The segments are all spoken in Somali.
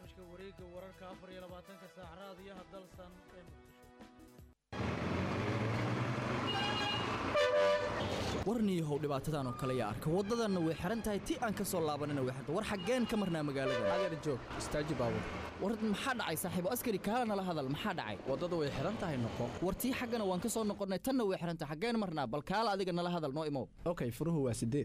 barnaamijka wareegga wararka afar iyo labaatanka saac raadiyaha dalsan ee muqdisho warniyahow dhibaatadan oo kale yaa arka waddadanna way xihan tahay ti aan ka soo laabanina way xirta war xaggeen ka marnaa magaalada adeer joog istaaji baabur war maxaa dhacay saaxiibo askari kaala nala hadal maxaa dhacay waddada way xihan tahay noqo war tii xaggana waan ka soo noqonnay tanna way xihan tahay xaggeen marnaa bal kaala adiga nala hadal noo imow okay furuhu waa sideed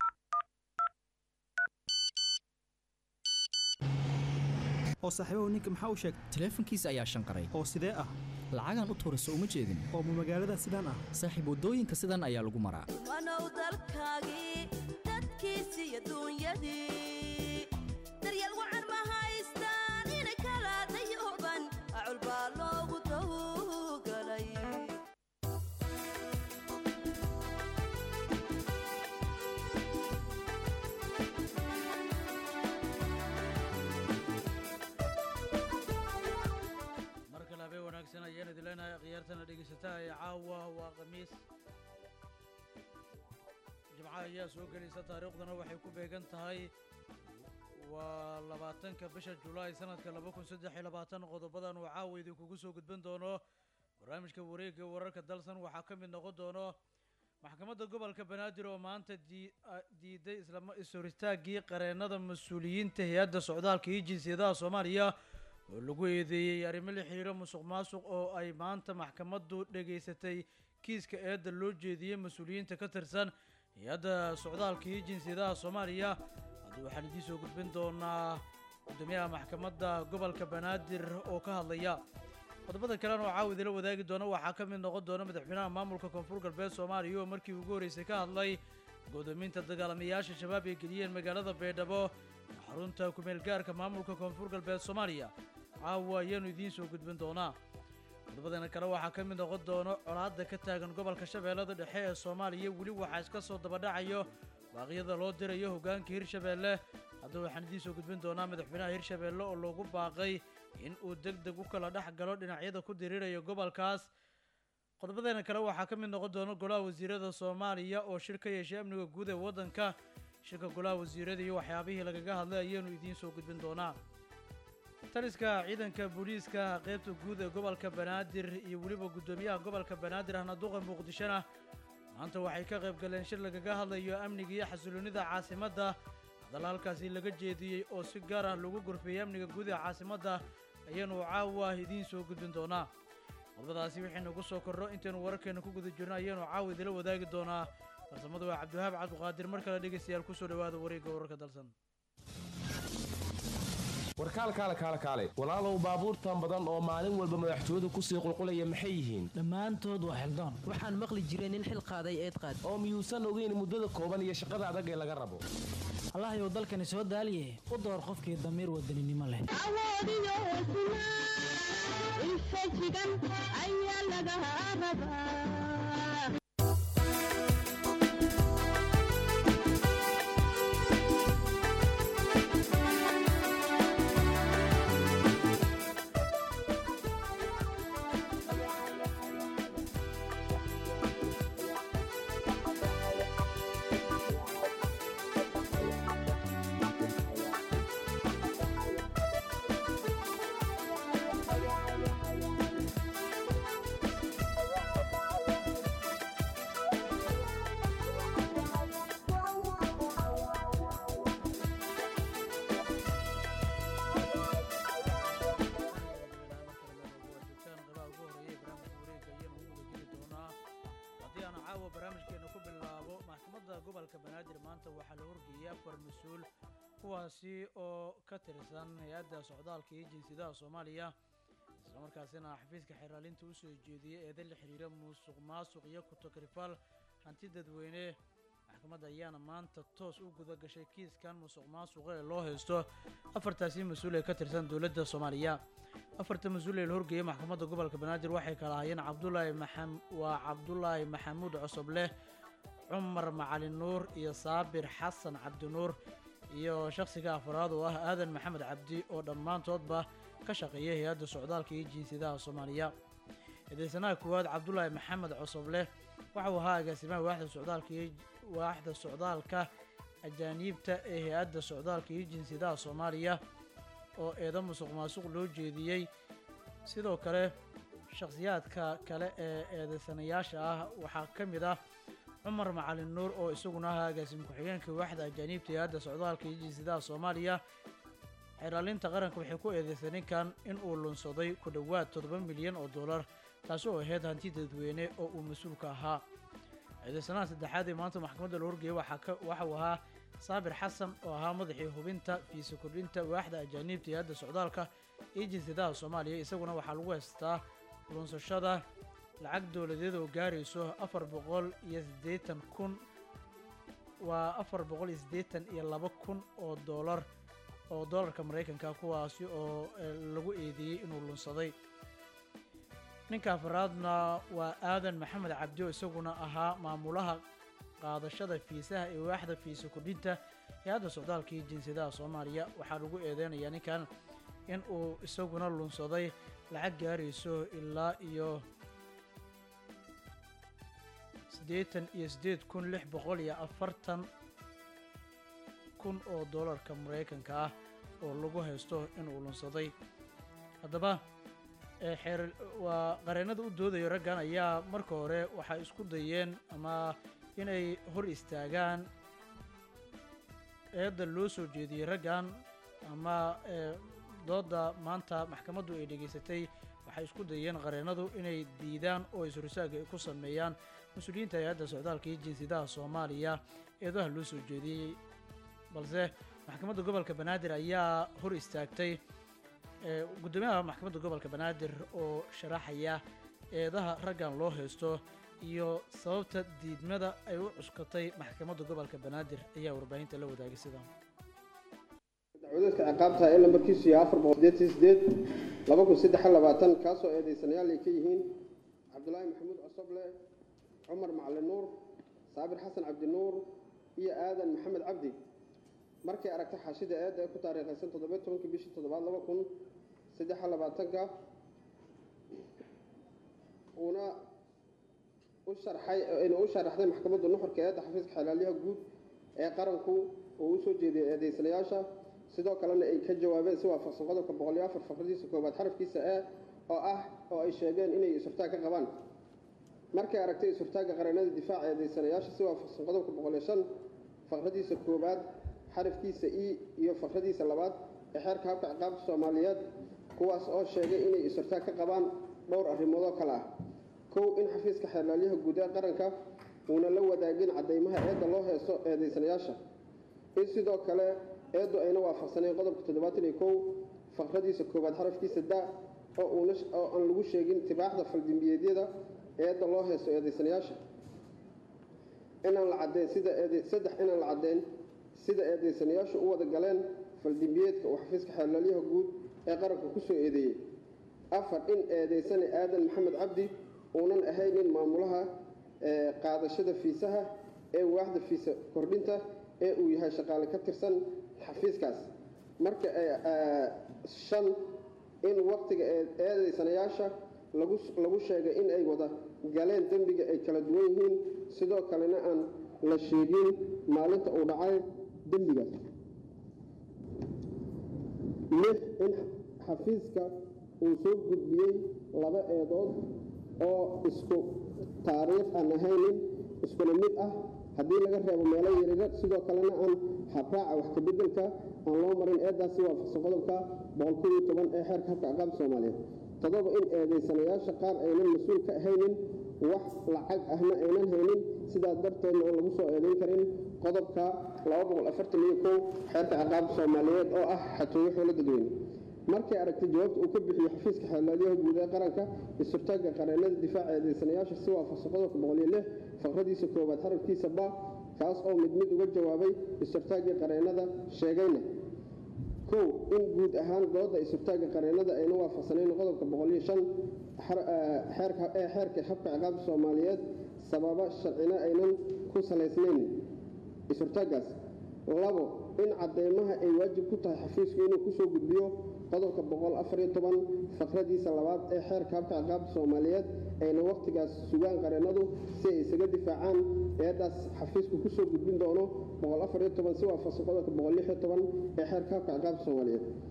oo saaxiibahu ninka maxaa u sheegtay taleefankiisa ayaa shanqaray oo sidee ah lacagaan u tuurayso uma jeedin oo ma magaalada sidaan ah saaxiib waddooyinka sidan ayaa lagu maraa wanow dalkaagii dadkiisii adduunyadii daryeel wacan ma haystaan ina kala dayuban acul baa loogu tawgalay mar kale habeen wanaagsan ayaan idin leenahay khiyaartana dhegaysataa ee caawa waa khamiis jimco ayaa soo gelaysa taariikhdana waxay ku beegan tahay waa labaatanka bisha julaay sanadka laba kun saddex iyo labaatan qodobadan uu caawa idinkugu soo gudban doono barnaamijka wareegga wararka dalsan waxaa ka mid noqon doono maxkamadda gobolka banaadir oo maanta dii- a- diiday islama is-horistaaggii qareennada mas-uuliyiinta hay-adda socdaalka iyo jinsiyadaha soomaaliya oo lagu eedeeyey arrimo la xiriiro musuq maasuq oo ay maanta maxkamaddu dhegaysatay kiiska eedda loo jeediyey mas-uuliyiinta ka tirsan hay-adda socdaalka iyo jinsiyadaha soomaaliya haddii waxaan idiin soo gudbin doonaa gudoomiyaha maxkamadda gobolka banaadir oo ka hadlaya qodobada kalena oo caawa idila wadaagi doona waxaa ka mid noqon doona madaxweynaha maamulka koonfur galbeed soomaaliya oo markii ugu horreysay ka hadlay godoominta dagaalamayaasha shabaab ay geliyeen magaalada baydhabo xarunta kumeel gaarka maamulka koonfur galbeed soomaaliya caawa ayaanu idiin soo gudbin doonaa qodobadana kale waxaa ka mid noqon doono colaadda ka taagan gobolka shabeellada dhexe ee soomaaliya weli waxaa iska soo dabadhacayo baaqyada loo dirayo hoggaanka hirshabeelle haddaba waxaan idiin soo gudbin doonaa madaxweynaha hirshabeelle oo loogu baaqay in uu deg deg u kala dhex galo dhinacyada ku diriiraya gobolkaas qodobadeena kale waxaa ka mid noqon doona golaha wasiirada soomaaliya oo shir ka yeeshay amniga guud ee waddanka shirka golaha wasiirada iyo waxyaabihii lagaga hadlay ayaanu idiin soo gudbin doonaa taliska ciidanka booliiska qaybta guud ee gobolka banaadir iyo weliba guddoomiyaha gobolka banaadir ahna duqa muqdishona maanta waxay ka qayb galeen shir lagaga hadlayo amniga iyo xasiloonnida caasimadda hadalla halkaasi laga jeediyey oo si gaar ah lagu gorfeeyey amniga guud ee caasimadda ayaanu caawa idiin soo gudbin doonaa qodobadaasi wixii nagu soo korro intaynu wararkeena ku guda jirno ayaanu caawa idila wadaagi doonaa farsamada waa cabdiwahaab cabdiqaadir mar kale dhegaystayaal kusoo dhowaada wareegga wararka dalsan warkaal kaale kaale kaale walaalow baabuurtan badan oo maalin walba madaxtooyadu kusii qulqulaya maxay yihiin dhammaantood waa xildaan waxaan maqli jiray nin xil qaaday eed qaad oo miyuusan ogeyn muddada kooban iyo shaqada adag ee laga rabo allahayow dalkani soo daaliye u door qofkii damiir wadaninimo leh awoodiyo hesnaa infajigan ayaa laga rabaa haddii aan caawa barnaamijkeena ku bilaabo maxkamadda gobolka banaadir maanta waxaa la horgeeyay afar mas-uul kuwaasi oo ka tirsan hay-adda socdaalka iyo jinsiyadaha soomaaliya islamarkaasina xafiiska xeraalinta u soo jeediyey eeda la xiriira musuq maasuq iyo ku-takrifal hanti dadweyne maxkamadda ayaana maanta toos u guda gashay kiiskan musuq maasuqa ee loo haysto afartaasi mas-uul ee ka tirsan dowladda soomaaliya afarta mas-uul ee la horgeeyay maxkamadda gobolka banaadir waxay kala hayeen cabdulaahi maxam waa cabdulaahi maxamuud cosobleh cumar macalin nuur iyo saabir xasan cabdinuur iyo shakhsiga afraad oo ah aadan maxamed cabdi oo dhammaantoodba ka shaqeeya hay-adda socdaalka iyo jinsiyadaha soomaaliya eedeysanaha koowaad cabdulaahi maxamed cosobleh waxa uu ahaa agaasimaha waaxda socdaalka iyo waaxda socdaalka ajaaniibta ee hay-adda socdaalka iyo jinsiyadaha soomaaliya oo eedo musuq maasuq loo jeediyey sidoo kale shakhsiyaadka kale ee eedeysanayaasha ah waxaa ka mid ah cumar macalin nuur oo isaguna ahaa agaasim ku-xigeenka waaxda ajaaniibta ee hadda socdaalka iyo jinsadaha soomaaliya xeeraalinta qaranka waxay ku eedeysay ninkan in uu lunsaday ku dhowaad toddoba milyan oo dollar taasi oo ahayd hanti dadweyne oo uu mas-uulka ahaa eedeysanaha saddexaad ee maanta maxkamadda la horgeeyay waxaa ka waxa uu ahaa saabir xasan oo ahaa madaxii hubinta fiisa kordhinta waaxda ajaaniibta iyo hadda socdaalka iyo jinsadaha soomaaliya isaguna waxaa lagu haystaa lunsashada lacag dowladeed oo gaarayso afar boqol iyo siddeetan kun waa afar boqol iyo siddeetan iyo laba kun oo doolar oo doolarka maraykanka kuwaasi oo eh, lagu eedeeyey inuu lunsaday ninka afaraadna waa aadan maxamed cabdi oo isaguna ahaa maamulaha qaadashada fiisaha ee waaxda fiisa kordhinta ee hadda socdaalka iyo jinsadaha soomaaliya waxaa lagu eedeynayaa ninkan in uu isaguna lunsaday lacag gaarayso ilaa iyo siddeetan iyo siddeed kun lix boqol iyo afartan kun oo doolarka maraykanka ah oo lagu haysto inuu lunsaday haddaba ee xeer waa qareennada u doodaya raggan ayaa marka hore waxay isku dayeen ama inay hor istaagaan eedda loo soo jeediyey raggan ama ee doodda maanta maxkamaddu ay dhegaysatay waxay isku dayeen qareennadu inay diidaan oo is-horsaaga ay ku sameeyaan mas-uuliyiinta hay-adda socdaalka iyo jinsadaha soomaaliya eedaha loo soo jeediyey balse maxkamadda gobolka banaadir ayaa hor istaagtay ee guddoomiyaha maxkamadda gobolka banaadir oo sharaxaya eedaha raggan loo haysto iyo sababta diidmada ay u cuskatay maxkamadda gobolka banaadir ayaa warbaahinta la wadaagay sidan dacwadeedka ciqaabta ee lambarkiisu yahay afar boqol sideetan sideed laba kun saddex iyo labaatan kaasoo eedeysanayaal ay ka yihiin cabdulaahi maxamuud cosoble cumar macalin nuur saabir xasan cabdi nuur iyo aadan maxamed cabdi markay aragtay xaashida eedda ee ku taariikhaysan toddobiyo tobankii bishii toddobaad laba kun saddex iyo labaatanka uuna u sharxay inuu u sharaxday maxkamadda nuxurka eedda xafiiska xelaalyaha guud ee qaranku uu u soo jeediyey eedeysanayaasha sidoo kalena ay ka jawaabeen si waafaqsan qodobka boqol iyo afar faqradiisa koowaad xarafkiisa e oo ah oo ay sheegeen inay isurtaag ka qabaan markay aragtay isurtaagga qareennada difaaca eedeysanayaasha si waafaqsan qodobka boqol iyo shan faqradiisa koowaad xarafkiisa e iyo faqradiisa labaad ee xeerka habka ciqaabta soomaaliyeed kuwaas oo sheegay inay isurtaag ka qabaan dhowr arrimoodoo kale ah kow in xafiiska xeerlaalyaha guud ee qaranka uuna la wadaagin caddaymaha eedda loo heeso eedeysanayaasha in sidoo kale eeddu ayna waafaqsanayn qodobka toddobaatan iyo kow faqradiisa koowaad xarafkiisa da oo uuna oo aan lagu sheegin tibaaxda faldimbiyeedyada eedda loo heeso eedeysanayaasha inaan la caddeyn sida eede saddex inaan la caddeyn sida eedeysanayaashu u wada galeen faldimbiyeedka uu xafiiska xeerlaalyaha guud ee qaranka ku soo eedeeyey afar in eedeysane aadan maxamed cabdi uunan ahaynin maamulaha ee qaadashada fiisaha ee waaxda fiisa kordhinta ee uu yahay shaqaale ka tirsan xafiiskaas marka shan in waqtiga eedeysanayaasha lagu lagu sheegay in ay wada galeen dembiga ay kala duwan yihiin sidoo kalena aan la sheegin maalinta uu dhacay dembigaas lix in xafiiska uu soo gudbiyey laba eedood oo isku taariikh aan ahaynin iskuna mid ah haddii laga reebo meelo yaryar sidoo kalena aan habraaca wax ka beddelka aan loo marin eeddaasi waafaqsan qodobka boqol kow iyo toban ee xeerka habka ciqaabta soomaaliyeed toddoba in eedeysanayaasha qaar aynan mas-uul ka ahaynin wax lacag ahna aynan haynin sidaas darteedna aan lagu soo eedayn karin qodobka laba boqol afartan iyo kow xeerka ciqaabta soomaaliyeed oo ah xatooyo xoolo dadweyne markay aragtay jawaabta uu ka bixiyo xafiiska xeelaalyaha guud ee qaranka isurtaagga qareennada difaaca eedeysanayaasha si waafaqsan qodobka boqol iyo lix faqradiisa koowaad xarafkiisa ba kaas oo mid mid uga jawaabay isurtaaggii qareennada sheegayna kow in guud ahaan dooda isurtaagga qareennada ayna waafaqsanayn qodobka boqol iyo shan xeerka ee xeerka habka ciqaabta soomaaliyeed sababa sharcina aynan ku salaysnayn isurtaaggaas labo in cadeymaha ay waajib ku tahay xafiisku inuu kusoo gudbiyo qodobka boqol afar iyo toban faqradiisa labaad ee xeerka habka ciqaabta soomaaliyeed ayna wakhtigaas sugaan qareennadu si ay isaga difaacaan eeddaas xafiisku kusoo gudbin doono boqol afar iyo toban si waafaqsan qodobka boqol lix iyo toban ee xeerka habka ciqaabta soomaaliyeed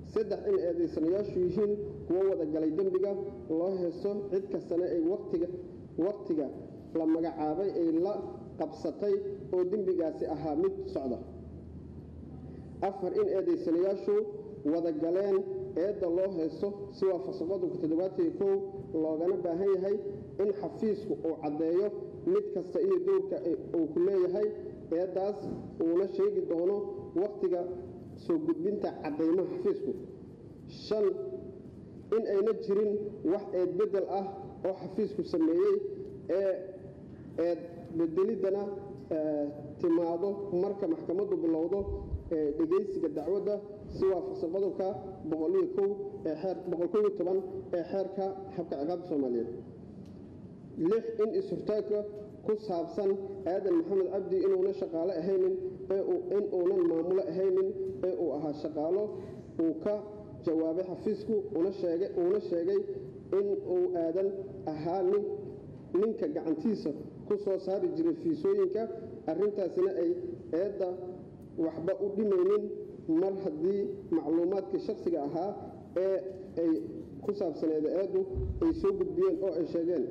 saddex in eedaysanayaashu yihiin kuwo wada galay dembiga loo heeso cid kastana ay waqtiga waqtiga la magacaabay ay la qabsatay oo dembigaasi ahaa mid socda afar in eedaysanayaashu wada galeen eedda loo heeso si waafaqsan qodobka toddobaatan kow loogana baahan yahay in xafiisku uu caddeeyo mid kasta iyo dowrka uu ku leeyahay eeddaas uuna sheegi doono waqtiga soo gudbinta caddaymaha xafiisku shan in ayna jirin wax eed beddel ah oo xafiisku sameeyey ee eed bedeliddana timaado marka maxkamaddu bilowdo dhegaysiga dacwadda si waafaqsan qodobka boqoliyo kow ee xeer boqol kow iyo toban ee xeerka habka ciqaabta soomaaliyeed lix in is-hortaagka ku saabsan aadan maxamed cabdi inuuna shaqaale ahaynin ee in uunan maamulo ahaynin ee uu ahaa shaqaalo uu ka jawaabay xafiisku una sheegay uuna sheegay in uu aadan ahaa nin ninka gacantiisa ku soo saari jiray fiisooyinka arrintaasina ay eedda waxba u dhimaynin mar haddii macluumaadkii shakhsiga ahaa ee ay ku saabsaneeda eeddu ay soo gudbiyeen oo ay sheegeen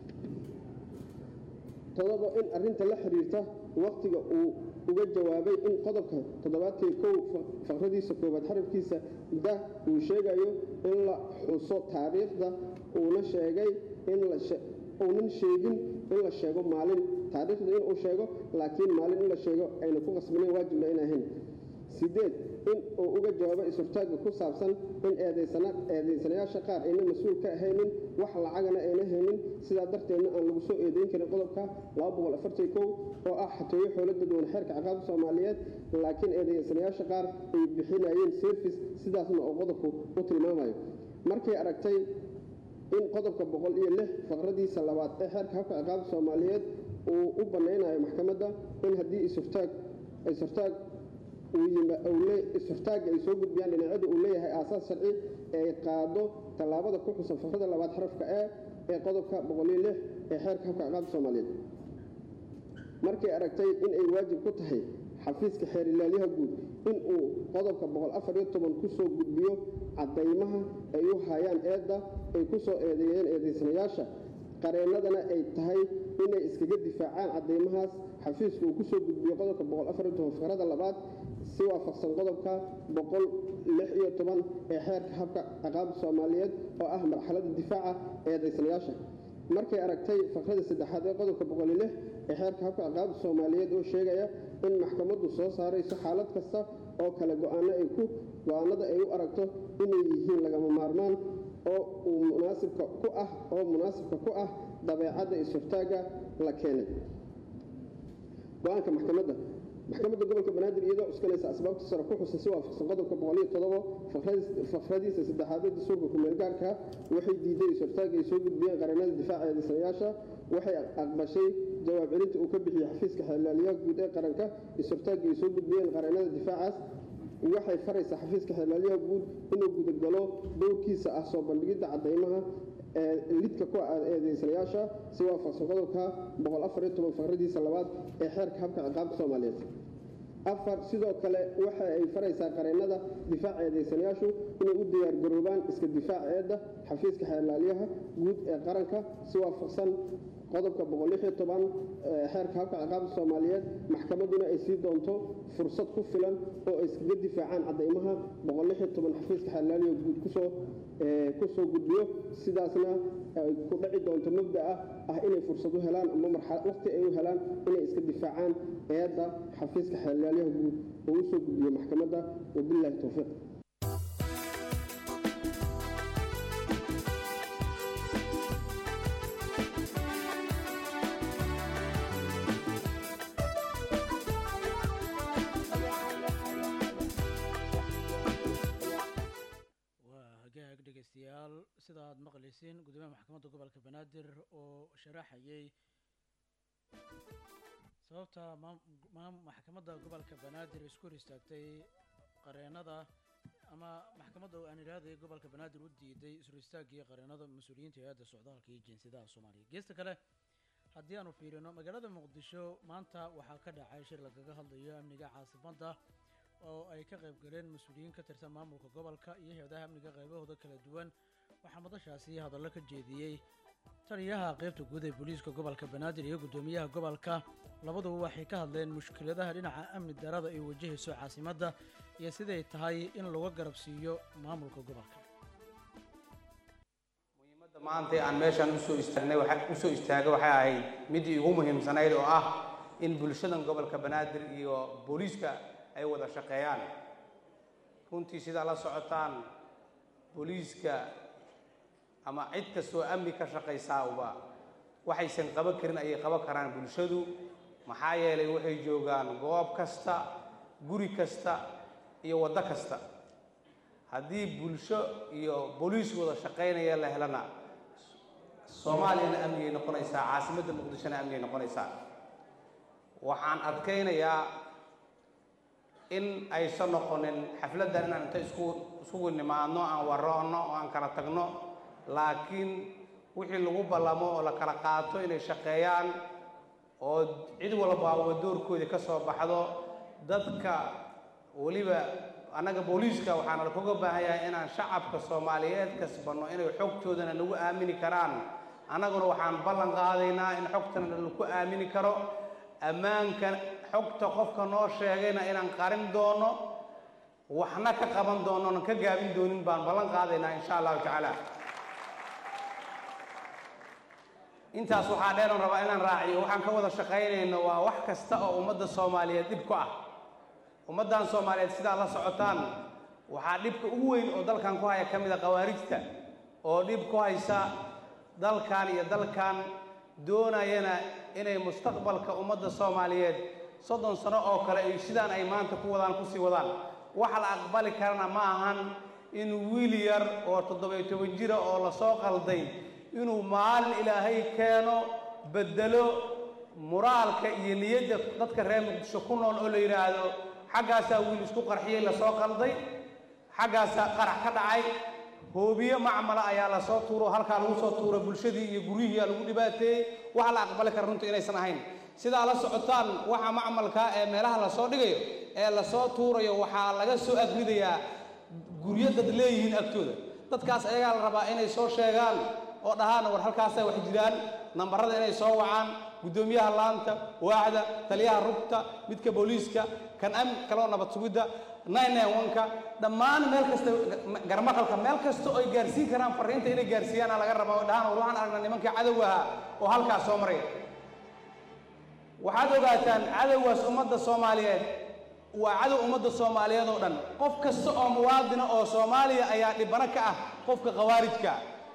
todoba in arrinta la xiriirta waqtiga uu uga jawaabay in qodobka toddobaatan kow faqradiisa koowaad xarafkiisa da uu sheegayo in la xuso taariikhda uuna sheegay in la uunan sheegin in la sheego maalin taariikhda inuu sheego laakiin maalin in la sheego ayna ku qasbanayn waajibna ayna ahayn sideed in uu uga jawaabo is-hortaagga ku saabsan in eedaysanayaasha qaar ayna mas-uul ka ahaynin wax lacagana ayna haynin sidaa darteedna aan lagu soo eedayn karin qodobka oo ah xatooyo xoolo dadweyne xeerka ciqaabta soomaaliyeed laakiin eedaysanayaasha qaar ay bixinayeen service sidaasna oo qodobku u tilmaamayo markay aragtay in qodobka boqol iyo lix faqradiisa labaad ee xeerka habka ciqaabta soomaaliyeed uu u bannaynayo maxkamadda in haddii is-hortaag is-hortaag is-hortaagga ay soo gudbiyaan dhinacyadu uu leeyahay aasaas sharci ee ay qaado tallaabada ku xusan faqrada labaad xarafka e ee qodobka boqol iyo lix ee xeerka habka ciqaabta soomaaliyeed markay aragtay in ay waajib ku tahay xafiiska xeer ilaalyaha guud in uu qodobka boqol afar iyo toban ku soo gudbiyo caddaymaha ay u hayaan eedda ay ku soo eedeeyeen eedaysanayaasha qareennadana ay tahay inay iskaga difaacaan caddaymahaas xafiisku uu ku soo gudbiyo qodobka boqol afar iyo toban faqrada labaad si waafaqsan qodobka boqol lix iyo toban ee xeerka habka ciqaabta soomaaliyeed oo ah marxaladda difaaca eedaysanayaasha markay aragtay faqrada saddexaad ee qodobka boqol iyo lix ee xeerka habka ciqaabta soomaaliyeed oo sheegaya in maxkamaddu soo saarayso xaalad kasta oo kale go-aano ay ku go-aanada ay u aragto inay yihiin lagama maarmaan oo uu munaasibka ku ah oo munaasibka ku ah dabeecadda is-hortaagga la keenay go-aanka maxkamadda maxkamadda gobolka banaadir iyadoo cuskanaysa asbaabta sare ku xusan si waafaqsan qodobka boqol iyo todobo faqradiisa saddexaad ee dastuurka kumeelgaarka waxay diiday is-hortaagga ay soo gudbiyeen qareennada difaaca eedaysanayaasha waxay aqbashay jawaab celinta uu ka bixiyey xafiiska xeelaalyaha guud ee qaranka is-hortaagga ay soo gudbiyeen qareennada difaacaas waxay faraysaa xafiiska xeelaalyaha guud inuu gudagalo dowrkiisa ah soo bandhigidda caddaymaha ee lidka ku ah eedaysanayaasha si waafaqsan qodobka boqol afar iyo toban faqradiisa labaad ee xeerka habka ciqaabta soomaaliyeed afar sidoo kale waxa ay faraysaa qareennada difaaca eedaysanayaashu inay u diyaargaroobaan iska difaac eedda xafiiska xeelaalyaha guud ee qaranka si waafaqsan qodobka boqol lix iyo toban xeerka habka ciqaabta soomaaliyeed maxkamadduna ay sii doonto fursad ku filan oo ay iskaga difaacaan caddaymaha boqol lix iyo toban xafiiska xeelaalyaha guud kusoo kusoo gudbiyo sidaasna ay ku dhaci doonto mabda'a ah inay fursad u helaan ama waqti ay u helaan inay iska difaacaan eedda xafiiska xeelaalyaha guud oo u soo gudbiyo maxkamadda wabillahi towfiiq dhegeystayaal sida aad maqlaysiin gudoomiyaha maxkamadda gobolka banaadir oo sharaxayay sababta maxkamadda gobolka banaadir isku hor istaagtay qareennada ama maxkamadda aan idhaahday gobolka banaadir u diiday ishor istaaggii qareennada mas-uuliyiinta hay-adda socdaalka iyo jinsiyadaha soomaaliya geesta kale haddii aanu fiirino magaalada muqdisho maanta waxaa ka dhacay shir lagaga hadlayo amniga caasimadda oo ay ka qayb galeen mas-uuliyiin ka tirsan maamulka gobolka iyo hay-adaha amniga qaybahooda kala duwan waxaa madashaasi hadallo ka jeediyey taliyaha qaybta guud ee booliiska gobolka banaadir iyo guddoomiyaha gobolka labaduba waxay ka hadleen mushkiladaha dhinaca amni darada ay wajahayso caasimadda iyo siday tahay in laga garab siiyo maamulka gobolka maanta aan meeshaan usoo istaagnay waxa usoo istaagay waxay ahayd midii ugu muhiimsanayd oo ah in bulshadan gobolka banaadir iyo booliiska ay wada shaqeeyaan runtii sidaa la socotaan booliiska ama cid kastoo amni ka shaqaysaaaba waxaysan qaban karin ayay qaban karaan bulshadu maxaa yeelay waxay joogaan goob kasta guri kasta iyo waddo kasta haddii bulsho iyo booliis wada shaqaynaya la helana soomaaliyana amnigay noqonaysaa caasimadda muqdishona amnigay noqonaysaa waxaan adkaynayaa in aysan noqonin xafladdan inaan inta isku isugu nimaadno aan waroonno oo aan kala tagno laakiin wixii lagu ballamo oo la kala qaato inay shaqeeyaan oo cid walbaaba doorkoodii ka soo baxdo dadka weliba annaga booliiska waxaana kaga baahan yahay inaan shacabka soomaaliyeed kasbanno inay xogtoodana nagu aamini karaan annaguna waxaan ballan qaadaynaa in xogtana lagu aamini karo ammaanka xogta qofka noo sheegayna inaan qarin doono waxna ka qaban doono onan ka gaabin doonin baan ballan qaadaynaa insha allahu tacaala intaas waxaa dheeran rabaa inaan raaciyo waxaan ka wada shaqaynayno waa wax kasta oo ummadda soomaaliyeed dhib ku ah ummaddan soomaaliyeed sidaa la socotaan waxaa dhibka ugu weyn oo dalkan ku haya ka mid a khawaarijta oo dhib ku haysa dalkan iyo dalkan doonayana inay mustaqbalka ummadda soomaaliyeed soddon sano oo kale ay sidaan ay maanta ku wadaan kusii wadaan waxa la aqbali karana ma ahan in wiil yar oo toddobiyo toban jira oo lasoo qalday inuu maalin ilaahay keeno beddelo muraalka iyo niyadda dadka reer muqdisho ku nool oo la yidhaahdo xaggaasaa wiil isku qarxiyey lasoo qalday xaggaasaa qarax ka dhacay hoobiye macmala ayaa lasoo tuuro halkaa lagu soo tuuro bulshadii iyo guryihiia lagu dhibaateeyey waxa la aqbali kara runta inaysan ahayn sidaa la socotaan waxa macmalka ee meelaha lasoo dhigayo ee lasoo tuurayo waxaa laga soo agridayaa guryo dad leeyihiin agtooda dadkaas ayagaa la rabaa inay soo sheegaan oo dhahaan war halkaasay wax jiraan nambarada inay soo wacaan guddoomiyaha laanta waaxda taliyaha rugta midka booliiska kan am kaloo nabad sugidda nka dhammaan meel kasta garmaqalka meel kasta oo ay gaarsiin karaan fariinta inay gaarsiiyaana laga rabaa oo dhahaan war waxaan aragnaa nimankii cadow ahaa oo halkaas soo maraya waxaad ogaataan cadowgaas ummadda soomaaliyeed waa cadow ummadda soomaaliyeed oo dhan qof kasta oo muwaadina oo soomaaliya ayaa dhibano ka ah qofka khawaarijka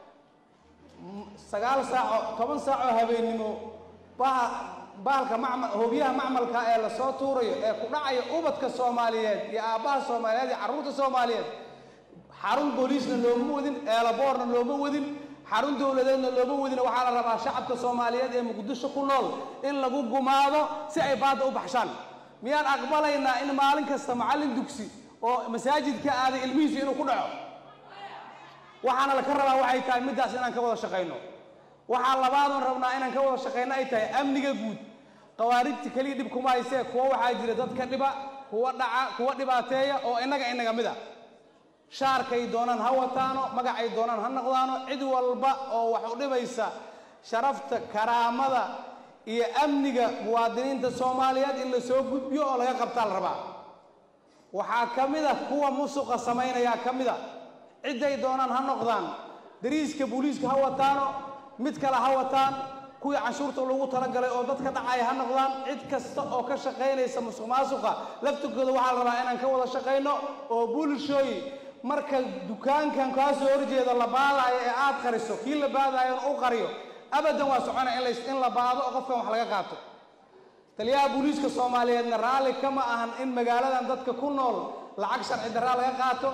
sagaal saaco toban saacoo habeennimo baha bahalka macmal hoobiyaha macmalka ee lasoo tuurayo ee ku dhacaya ubadka soomaaliyeed iyo aabbaha soomaaliyeed iyo carruurta soomaaliyeed xarun booliisna looma wadin eelaboorna looma wadin xarun dowladeedna looma wadin waxaa la rabaa shacabka soomaaliyeed ee muqdisho ku nool in lagu gumaado si ay baadda u baxshaan miyaan aqbalaynaa in maalin kasta macallin dugsi oo masaajid ka aaday ilmihiisu inuu ku dhaco waxaana laka rabaa waxay tahay middaas inaan ka wada shaqayno waxaa labaadoon rabnaa inaan ka wada shaqayno ay tahay amniga guud khawaarijta keliya dhib kuma haysee kuwa waxaa jira dadka dhiba kuwa dhaca kuwa dhibaateeya oo innaga inaga mid a shaarkay doonaan ha wataano magacay doonaan ha noqdaano cid walba oo wax u dhibaysa sharafta karaamada iyo amniga muwaadiniinta soomaaliyeed in la soo gudbiyo oo laga qabtaa la rabaa waxaa ka mid a kuwa musuqa samaynayaa ka mid a cidday doonaan ha noqdaan dariiska booliiska ha wataano mid kale ha wataan kuwii canshuurta lagu talagalay oo dadka dhacaya ha noqdaan cid kasta oo ka shaqaynaysa musuq maasuqa laftirkooda waxaa la rabaa inaan ka wada shaqayno oo bulshooyi marka dukaankan kaa soo horjeeda la baadaayo ee aad qariso kii la baadaayo u qariyo abadan waa soconaya in la- in la baado oo qofkan wax laga qaato taliyaha booliiska soomaaliyeedna raalli kama ahan in magaaladan dadka ku nool lacag sharci darraa laga qaato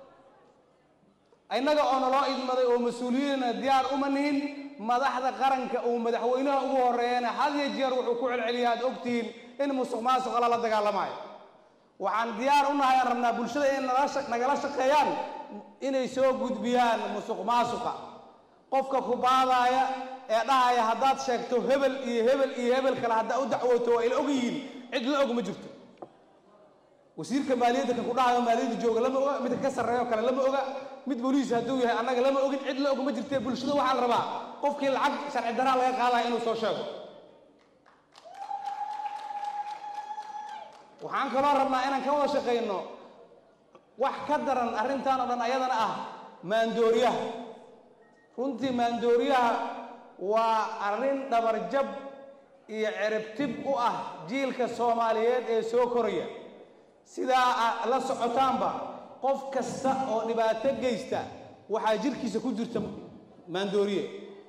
innaga oo naloo idmaday oo mas-uuliyiinna diyaar uma nihin madaxda qaranka uu madaxweynaha ugu horeeyana had iyo jeer wuxuu ku celceliya aad ogtihiin in musuq maasuqa lala dagaalamayo waxaan diyaar u nahay aan rabnaa bulshada inay nala sha- nagala shaqeeyaan inay soo gudbiyaan musuq maasuqa qofka ku baadaaya ee dhahaya haddaad sheegto hebel iyo hebel iyo hebel kale haddaa u dacwooto waa ila og yihiin cid la og ma jirto wasiirka maaliyadda kan ku dhahayo maaliyadda jooga lama oga midka ka sarreeyo kale lama oga mid booliis hadduu yahay annaga lama ogin cid la og ma jirtee bulshada waxaa la rabaa qofkii lacag sharci daraa laga qaadaya inuu soo sheego waxaan kaloo rabnaa inaan ka wada shaqayno wax ka daran arrintan oo dhan ayadana ah maandooriyaha runtii maandooriyaha waa arrin dhabarjab iyo ceribtib u ah jiilka soomaaliyeed ee soo koraya sidaa a- la socotaanba qof kasta oo dhibaato geysta waxaa jirkiisa ku jirta maandooriye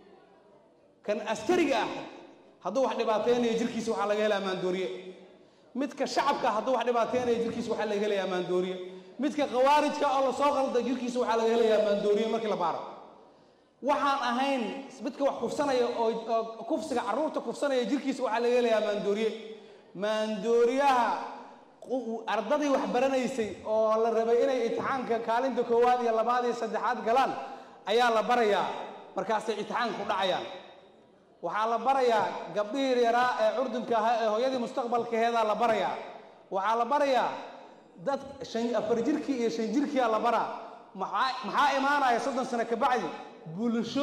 kan askariga ah hadduu wax dhibaateynayo jirkiisa waxaa laga helaa maandooriye midka shacabka hadduu wax dhibaateynayo jirkiisa waxaa laga helayaa maandooriye midka khawaarijka oo lasoo qalda jirkiisa waxaa laga helayaa maandooriye markii la baaro waxaan ahayn midka wax kufsanaya oo oo kufsiga carruurta kufsanaya jirkiisa waxaa laga helayaa maandooriye maandooriyaha qu- ardadii wax baranaysay oo la rabay inay imtixaanka kaalinta koowaad iyo labaad iyo saddexaad galaan ayaa la barayaa markaasay imtixaanka ku dhacayaan waxaa la barayaa gabdhihii yaraa ee curdunka ahaa ee hooyadii mustaqbalkaheedaa la barayaa waxaa la barayaa dad shan afar jirkii iyo shan jirkiyaa la baraa maxaa maxaa imaanaya soddon sano ka bacdi bulsho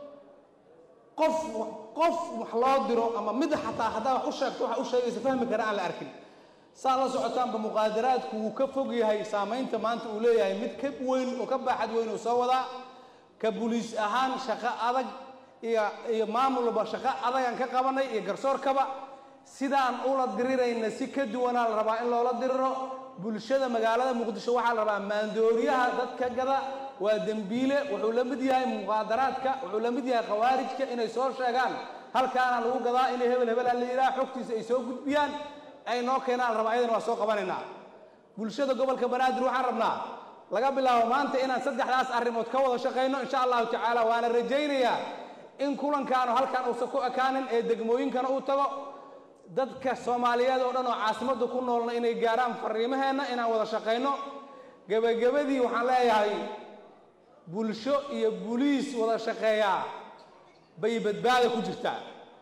qof qof wax loo diro ama mid xataa haddaa wax u sheegto waxa u sheegaysa fahmi kara aan la arkin saa la socotaanba muqaadaraadku wuu ka fog yahay saamaynta maanta uu leeyahay mid ka weyn oo ka baaxad weyn uu soo wadaa ka buliis ahaan shaqo adag iyo iyo maamulba shaqo adagaan ka qabanay iyo garsoorkaba sidaan ula dirirayna si ka duwanaa la rabaa in loola diriro bulshada magaalada muqdisho waxaa la rabaa maandooriyaha dadka gada waa dembiile wuxuu la mid yahay muqaadaraadka wuxuu la mid yahay khawaarijka inay soo sheegaan halkaana lagu gadaa inay hebel hebel la yidhaha xogtiisa ay soo gudbiyaan ay noo keenaan la rabaa ayadana waa soo qabanaynaa bulshada gobolka banaadir waxaan rabnaa laga bilaabo maanta inaan saddexdaas arrimood ka wada shaqayno insha allahu tacaala waana rajaynayaa in kulankaanu halkan uusan ku ekaanin ee degmooyinkana uu tago dadka soomaaliyeed oo dhan oo caasimadda ku noolna inay gaaraan fariimaheenna inaan wada shaqayno gebagabadii waxaan leeyahay bulsho iyo buliis wada shaqeeyaa bay badbaada ku jirtaa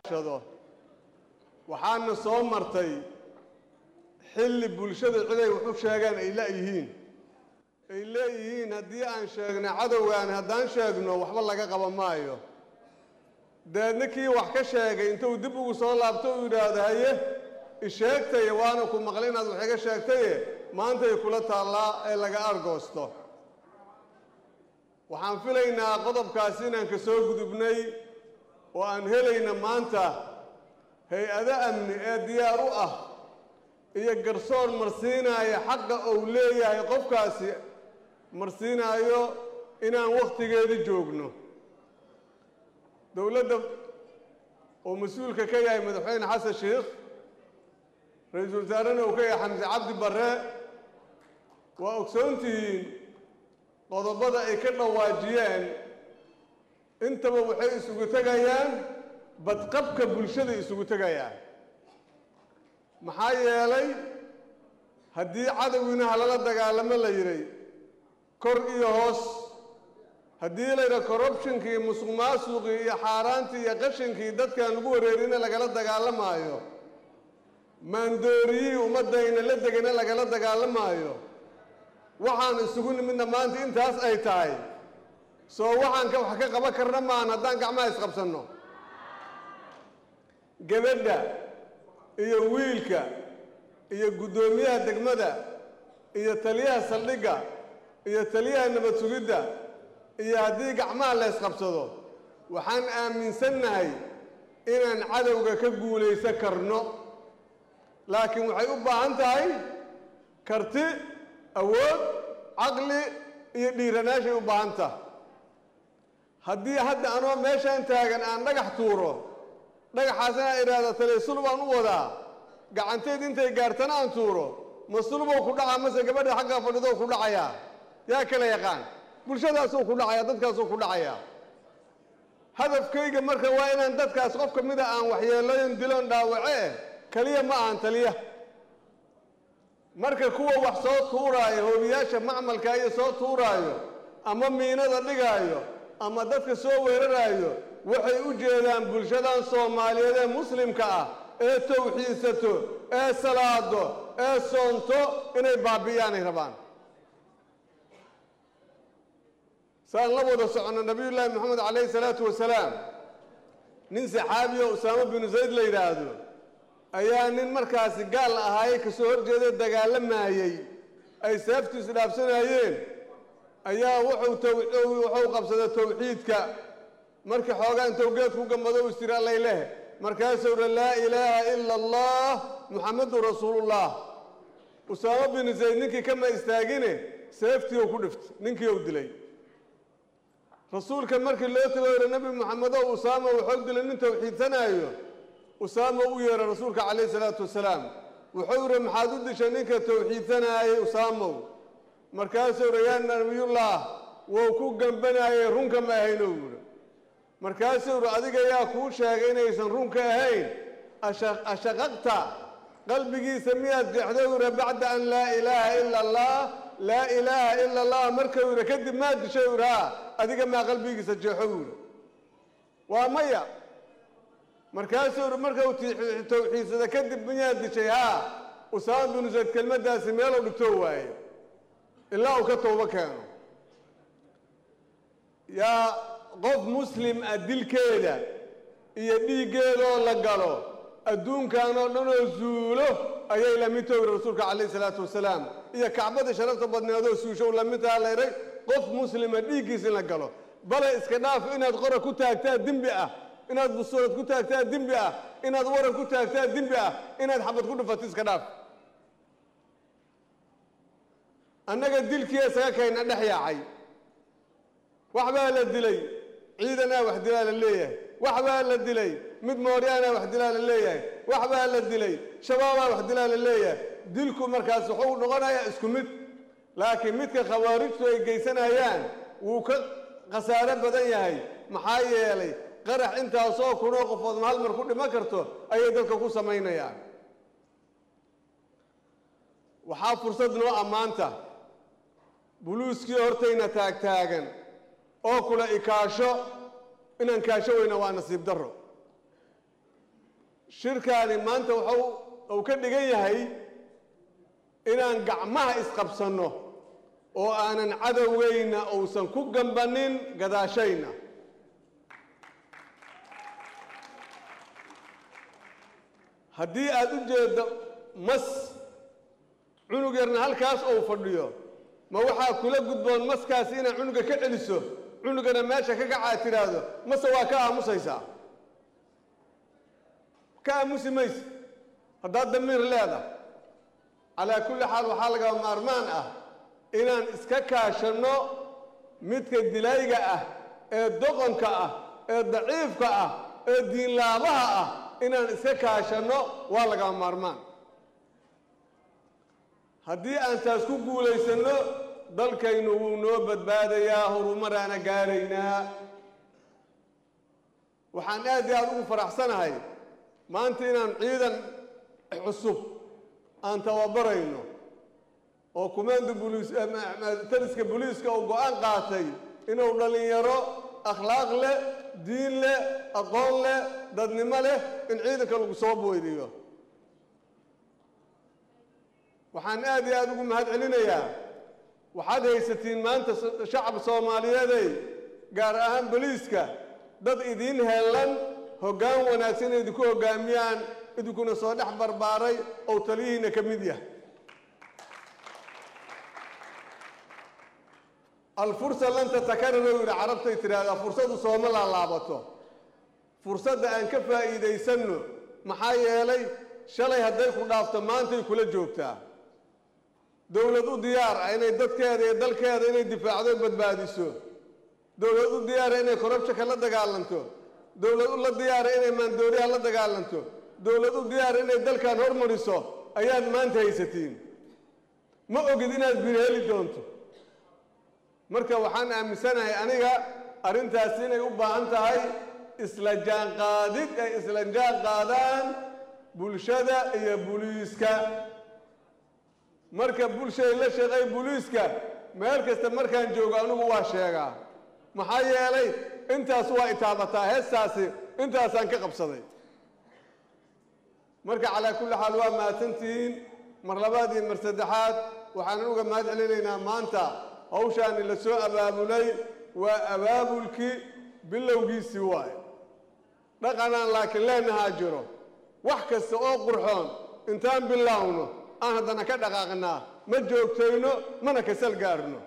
waxaana soo martay xilli bulshada ciday wax u sheegaan ay la'yihiin ay leeyihiin haddii aan sheegna cadowgaan haddaan sheegno waxba laga qaba maayo dabeedna kii wax ka sheegay intuu dib ugu soo laabto uu yidhaahdo haye isheegtaye waana ku maqlay inaad wax iga sheegtaye maantay kula taallaa ee laga argoosto waxaan filaynaa qodobkaasi inaan ka soo gudubnay oo aan helayna maanta hay-ado amni ee diyaar u ah iyo garsoor marsiinaya xaqa uu leeyahay qofkaasi marsiinaayo inaan wakhtigeeda joogno dowladda oo mas-uulka ka yahay madaxweyne xasan sheikh ra-iisul wasaarena uu ka yahay xamse cabdi barre waa ogsoontihiin qodobada ay ka dhawaajiyeen intaba waxay isugu tegayaan badqabka bulshada isugu tegayaan maxaa yeelay haddii cadowgiina halala dagaalamo la yidhay kor iyo hoos haddii layidha corruptionkii iyo musuq maasuqii iyo xaaraantii iyo qashinkii dadkaan lagu wareerina lagala dagaalamaayo maandooriyihii ummaddayna la degana lagala dagaalamaayo waxaan isugu nimidna maanta intaas ay tahay soo waxaan ka wax ka qaban karna maan haddaan gacmaha isqabsanno gabadha iyo wiilka iyo guddoomiyaha degmada iyo taliyaha saldhigga iyo taliyaha nabad sugidda iyo haddii gacmaha la ysqabsado waxaan aaminsannahay inaan cadowga ka guulaysan karno laakiin waxay u baahan tahay karti awood caqli iyo dhiiranaashay u baahan tahay haddii hadda anoo meeshaan taagan aan dhagax tuuro dhagaxaas inaan idhaahdo talesul baan u wadaa gacanteed intay gaartana aan tuuro ma sulbow ku dhacaa mase gabadha xagga fadhidow ku dhacayaa yaa kala yaqaan bulshadaasuu ku dhacaya dadkaasuu ku dhacayaa hadafkayga marka waa inaan dadkaas qof ka mida aan waxyeeloyn diloon dhaawace eh keliya ma ahan taliya marka kuwa wax soo tuuraayo hoobiyaasha macmalka iyo soo tuuraayo ama miinada dhigaayo ama dadka soo weeraraayo waxay u jeedaan bulshadan soomaaliyeed ee muslimka ah ee tawxiidsato ee salaado ee soonto inay baabi'iyaanay rabaan saan la wada soconno nabiyullaahi moxamed calayhi salaatu wasalaam nin saxaabiyo usaamo binu zayd la yidhaahdo ayaa nin markaasi gaal ahaayey kasoo horjeeda dagaalamayey ay seeftu isdhaafsanayeen ayaa wuxuu taw wuxuu qabsaday tawxiidka markii xoogaa intuu geed ku gambado u istiri allay leh markaasuu uri laa ilaaha ila allah muxammedun rasuulullah usaamo binu zayd ninkii kama istaagine seeftii uu ku dhiftay ninkii uu dilay rasuulka markii loo tago yidhi nebi moxamedow usaama wuxuu dilay nin tawxiidsanaayo usaama u yeeray rasuulka calayhi salaatu wasalaam wuxuu yidhi maxaad u dishay ninka tawxiidsanaayey usaamow markaasuu yidhi yaa nabiyullah wuu ku gambanaayey runka ma ahaynou yidhi markaasuu yidhi adiga yaa kuu sheegay inaysan runka ahayn ashaqaqta qalbigiisa miyaad jeexday yidhi bacda an laa ilaaha ila allah laa ilaaha ila allah markuu yidhi kadib maa dishay yidhi haa adiga maa qalbigiisa jeexo yidhi waa maya markaasuu yidhi markau tawxiidsada kadib miyaad dishay haa usaama binu zayd kelmaddaasi meeluu dhigtoo waaye ilaa uu ka toobo keeno yaa qof muslim ah dilkeeda iyo dhiiggeedoo la galo adduunkan oo dhan oo zuulo ayay la mid toogi rasuulka calayhi salaatu wasalaam iyo kacbadii sharafta badneedoo suusho la mid taha layray qof muslima dhiiggiisa in la galo bale iska dhaaf inaad qora ku taagtaa dembi ah inaad busuurad ku taagtaa dembi ah inaad waran ku taagtaa dembi ah inaad xabad ku dhufato iska dhaaf annaga dilkiia isaga kayna dhex yaacay wax baa la dilay ciidanaa wax dilaa la leeyahay wax baa la dilay mid mooryaanaa wax dilaa la leeyahay wax baa la dilay shabaabaa wax dilaa la leeyahay dilku markaas wuxuu noqonayaa isku mid laakiin midka khawaarijtu ay geysanayaan wuu ka khasaaro badan yahay maxaa yeelay qarax intaasoo kunoo qofood ma hal mar ku dhiman karto ayay dadka ku samaynayaan waxaa fursad noo ammaanta buluuskii hortayna taagtaagan oo kula ikaasho inaan kaasho weyna waa nasiib darro shirkaani maanta wuxuu uu ka dhigan yahay inaan gacmaha isqabsanno oo aanan cadowgayna uusan ku gambanin gadaashayna haddii aad u jeeddo mas cunug yarna halkaas ou fadhiyo ma waxaa kula gudboon maskaasi inaad cunuga ka celiso cunugana meesha ka kacaa tidhaahdo mase waa ka aamusaysaa ka aamusi mayse haddaad damiir leedahay calaa kulli xaal waxaa lagaba maarmaan ah inaan iska kaashanno midka dilayga ah ee doqonka ah ee daciifka ah ee diinlaabaha ah inaan iska kaashanno waa lagaba maarmaan haddii aan taas ku guulaysanno dalkaynu wuu noo badbaadayaa horumaraana gaaraynaa waxaan aad iyo aad ugu faraxsanahay maanta inaan ciidan cusub aan tababarayno oo kumaanda buliis taliska buliiska uu go-aan qaatay inuu dhallinyaro akhlaaq leh diin leh aqoon leh dadnimo leh in ciidanka lagu soo boydiyo waxaan aad iyo aada ugu mahad celinayaa waxaad haysatiin maanta shacab soomaaliyeeday gaar ahaan boliiska dad idiin heellan hoggaan wanaagsan inay idinku hoggaamiyaan idinkuna soo dhex barbaaray oo taliyihiina ka mid yahay alfursa lan tatakararo yidhi carabtay tidhaahdaa fursadu sooma laalaabato fursadda aan ka faa'iidaysanno maxaa yeelay shalay hadday ku dhaafto maantay kula joogtaa dowlad u diyaar ah inay dadkeeda iyo dalkeeda inay difaacdo badbaadiso dowlad u diyaara inay korabshaka la dagaalanto dowlad u la diyaara inay maandooriyaha la dagaalanto dowlad u diyaara inay dalkan hormariso ayaad maanta haysatiin ma ogid inaad bir heli doonto marka waxaan aaminsanahay aniga arrintaasi inay u baahan tahay isla jaanqaadid ay isla jaan qaadaan bulshada iyo buliiska marka bulshay la shaqay buliiska meel kasta markaan joogo anigu waa sheegaa maxaa yeelay intaas waa itaabataa heestaasi intaasaan ka qabsaday marka calaa kulli xaal waa mahadsantihiin mar labaad iyo mar saddexaad waxaanan uga mahad celinaynaa maanta hawshaani la soo abaabulay waa abaabulkii bilowgiisii waaye dhaqanaan laakiin leenahaa jiro wax kasta oo qurxoon intaan bilaawno aan haddana ka dhaqaaqnaa ma joogtayno mana kasal gaarno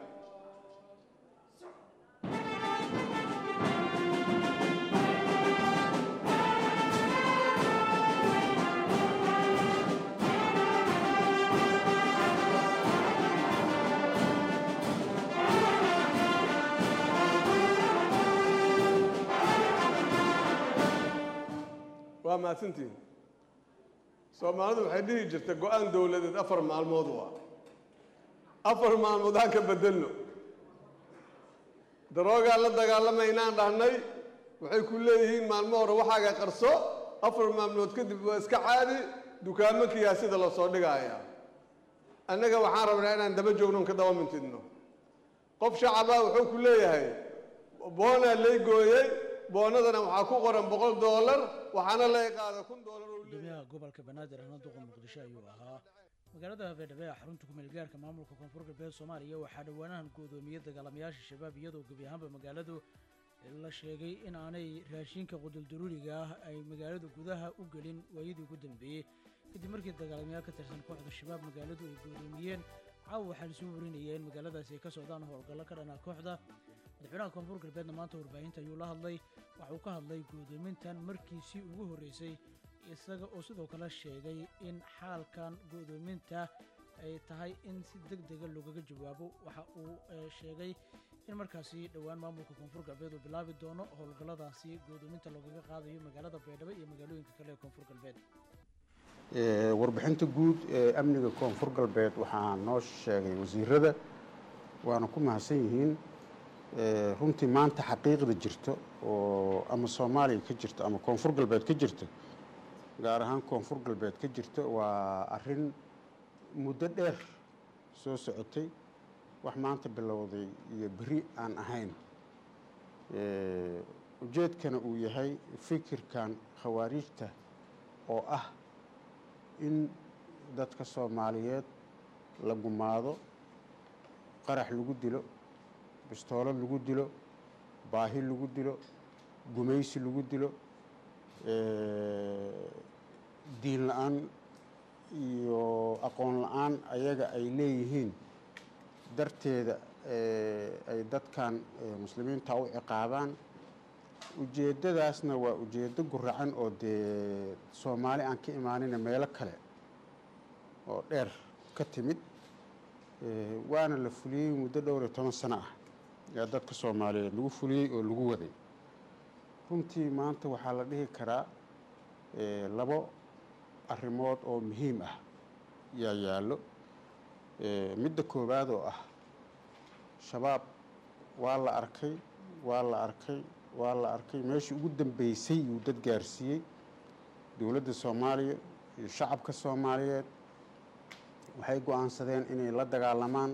waa mahadsantihin soomaalidu waxay dhihi jirta go-aan dowladeed afar maalmood waa afar maalmood aan ka bedelno daroogaan la dagaalamaynaan dhahnay waxay ku leeyihiin maalmo hore waxaaga qarso afar maalmood kadib waa iska caadi dukaamo kiyaasida la soo dhigaya annaga waxaan rabnaa inaan daba joogno ka daba mintidno qof shacabaa wuxuu ku leeyahay boonaa lay gooyey boonadana waxaa ku qoran boqol doolar waxaana lay qaada kun doolar gudoomiyaha gobolka banaadir ahna duqa muqdisho ayuu ahaa magaalada habeendhabe ee xarunta kumeel gaarka maamulka koonfur galbeed soomaaliya waxaa dhowaanahan gudoomiyey dagaalamayaasha shabaab iyadoo gebi ahaanba magaaladu la sheegay in aanay raashinka quduldaruuriga ah ay magaalada gudaha u gelin waayadii ugu dambeeyey kadib markii dagaalamayaal ka tirsan kooxda shabaab magaaladu ay gudoomiyeen caawa waxaa lasoo warinaya in magaaladaasi ay ka socdaan howlgallo ka dhanaa kooxda madaxweynaha koonfur galbeedna maanta warbaahinta ayuu la hadlay waxa uu ka hadlay guddoomintan markiisii ugu horreysay isaga oo sidoo kale sheegay in xaalkan guddoominta ay tahay in si deg dega loogaga jawaabo waxa uu sheegay in markaasi dhowaan maamulka koonfur galbeed uu bilaabi doono howlgalladaasi guddoominta loogaga qaadayo magaalada baydhabo iyo magaalooyinka kale ee koonfur galbeed warbixinta guud ee amniga koonfur galbeed waxaa noo sheegay wasiirada waana ku mahadsan yihiin runtii maanta xaqiiqda jirto oo ama soomaaliya ka jirto ama koonfur galbeed ka jirto gaar ahaan koonfur galbeed ka jirto waa arin muddo dheer soo socotay wax maanta bilowday iyo beri aan ahayn ujeedkana uu yahay fikirkan khawaariijta oo ah in dadka soomaaliyeed la gumaado qarax lagu dilo bistoolad lagu dilo baahi lagu dilo gumaysi lagu dilo diin la-aan iyo aqoon la-aan ayaga ay leeyihiin darteeda ay dadkan muslimiinta u ciqaabaan ujeeddadaasna waa ujeeddo guracan oo dee soomaali aan ka imaanina meelo kale oo dheer ka timid waana la fuliyey muddo dhowr iyo toban sano ah yaa dadka soomaaliyeed lagu fuliyey oo lagu waday runtii maanta waxaa la dhihi karaa labo arrimood oo muhiim ah yaa yaallo midda koowaad oo ah shabaab waa la arkay waa la arkay waa la arkay meeshii ugu dambeysay yuu dad gaarsiiyey dowladda soomaaliya iyo shacabka soomaaliyeed waxay go-aansadeen inay la dagaalamaan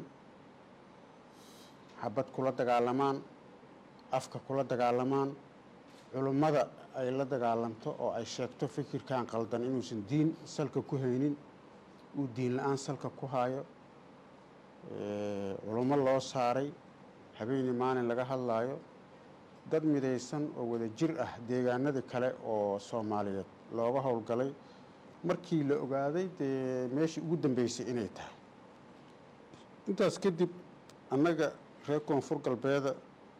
xabad kula dagaalamaan afka kula dagaalamaan culummada ay la dagaalamto oo ay sheegto fikirkan qaldan inuusan diin salka ku haynin uu diin la-aan salka ku hayo culummo loo saaray habeenii maalin laga hadlaayo dad midaysan oo wada jir ah deegaanadii kale oo soomaaliyeed looga howlgalay markii la ogaaday dee meeshii ugu dambeysay inay tahay intaas kadib annaga reer koonfur galbeeda